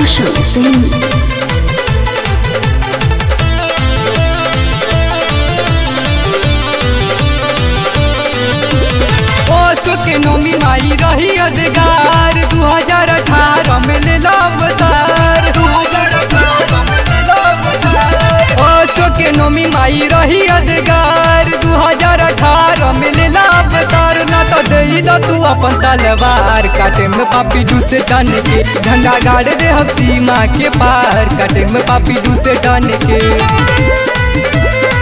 Roshan Singh. ओसो के नोमी माई रही अधगार दू हजार अठारह में ले अवतार ओसो के नोमी माई रही अधगार दू हजार अठारह में ले अवतार ना तो दे दा तू अपन तलवार काटे में पापी दूसरे टन के झंडा गाड़ दे हम सीमा के पार काटे में पापी दूसरे टन के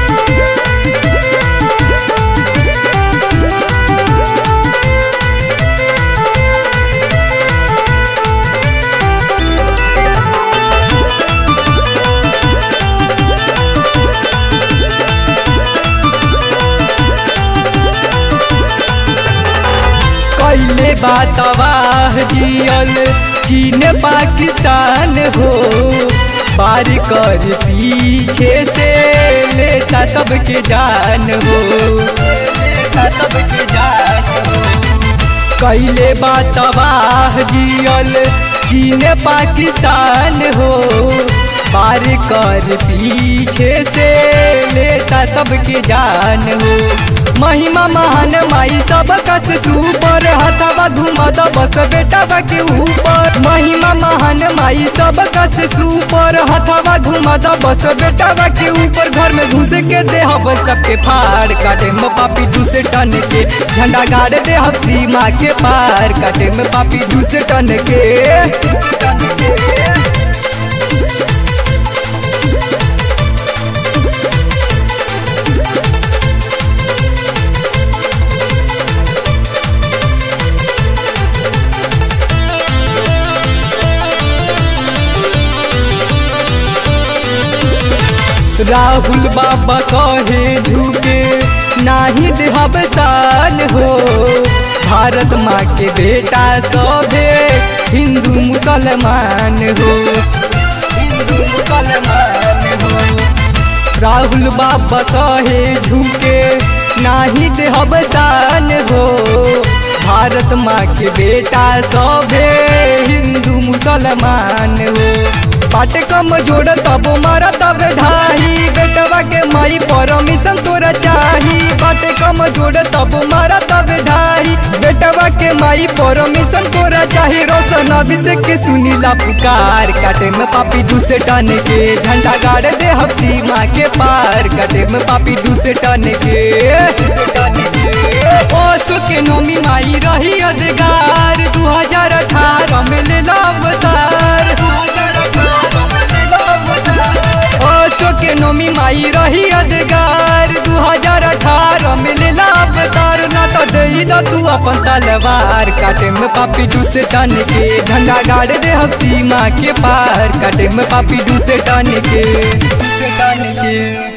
कैले बातवाह जियल चीन पाकिस्तान हो पार कर पीछे से लेता सबके जान हो लेता सबके जान हो कैले बातवाह जियल चीन पाकिस्तान हो पार कर पीछे से लेता सबके जान हो महिमा महान माई सब कस सुपर हथवा घुमद बस बेटा के ऊपर महिमा महान माई सब कस सुपर हथवा घुमद बस बेटा के ऊपर घर में घुस के दे हम सबके फाड़ काटे में पापी दूसरे टन के झंडा गाड़ दे हम सीमा के पार काटे में पापी दूसरे टन के दूसरे टन के राहुल बाबा कहे झूके नाही देहब शान हो भारत माँ के बेटा सभे हिंदू मुसलमान हो हिंदू मुसलमान हो राहुल बाबा कहे झूके नाही देहब शान हो भारत माँ के बेटा सभे हिंदू मुसलमान हो पाटे कम जोड़ तब मारा तब ढाही बेटवा के माई परमिशन तोरा चाही पाटे कम जोड़ तब मारा तब ढाही बेटवा के माई परमिशन तोरा चाही रोशन अभिषेक के सुनीला पुकार काटे में पापी दूसरे टन के झंडा गाड़ दे हम सीमा के पार काटे में पापी दूसरे टन के दूसरे टन के ओसो के नोमी माई रही अधगार दू हजार अठारह में ले अवतार ओसो के नोमी माई रही अधगार दू हजार अठारह में ले अवतार ना तो दे दा तू अपन तलवार काटे में पापी दूसरे टन के झंडा गाड़ दे हम सीमा के पार काटे में पापी दूसरे टन के दूसरे टन के